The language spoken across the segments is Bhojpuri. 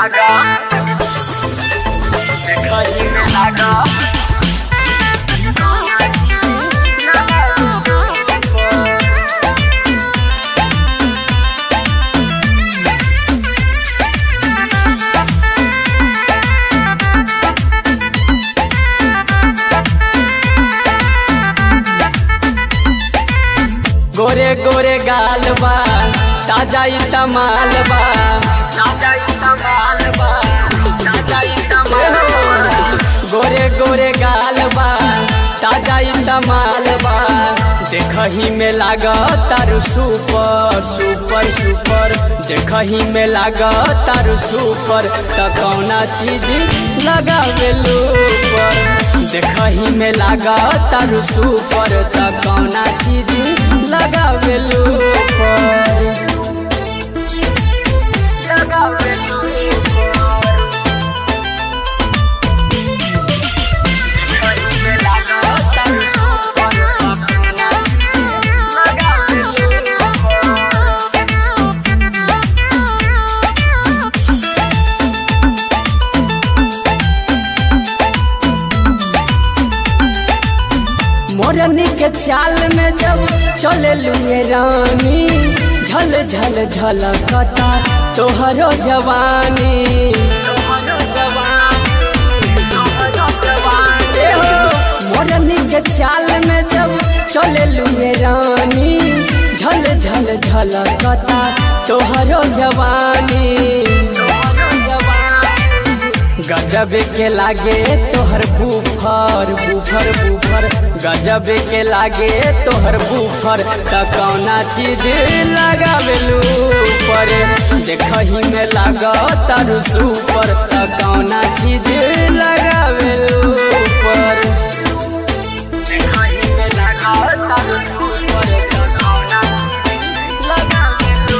लागा देखही में लागा गोरे गोरे गाल बा ताजा ई तमाल बा ताजा ई कमाल बा ताजा ई कमाल बा गोरे गोरे गाल बा ताजा ई तमाल बा देखही में लाग तारू सुपर सुपर सुपर देखही में लाग तारू सुपर त कौना चीज लगावेलू पर देखही में लाग तारू सुपर त कौना चीज लगावेलू पर लगावेलू देखही में लागा तारू सुपर लगावेलू मोरनी के चाल में जब चले लुए रानी झल झल झलकता तोहरो जवानी तोहरो जवानी तोहरो जवानी ए हो, मोरनी के चाल में जब चले लुए रानी झल झल झलकता तोहरो जवानी तोहरो जवानी गजब के लागे तोहर बुफर बुफर बुफर गजब के लागे तोहर बुफर त कौना चीज लगावेलू पर देखही में लाग तारू सुपर त कौना चीज लगावेलू पर देखही में लागा तारू सुपर कौना लगावेलू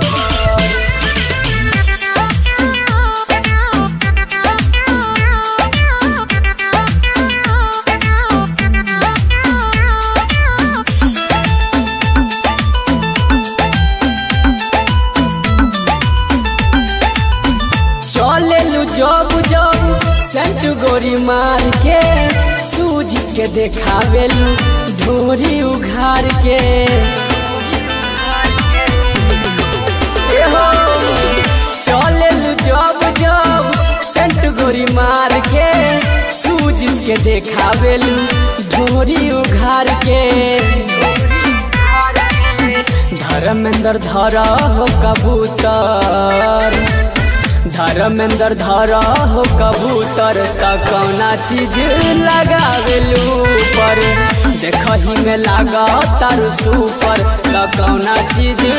चलेलू जब जब सेंट गोरी मार के सूझ के देखावेलू ढोरी उघार के एहो, चलेलू जब जब सेंट गोरी मार के सूझ के देखावेलू ढोरी उघार के धर्मेंद्र धर हो कबूतर धर्मेंद्र धर हो कबूतर त कौना चीज लगावेलू पर देखही में लाग तारू सुपर त कौना चीज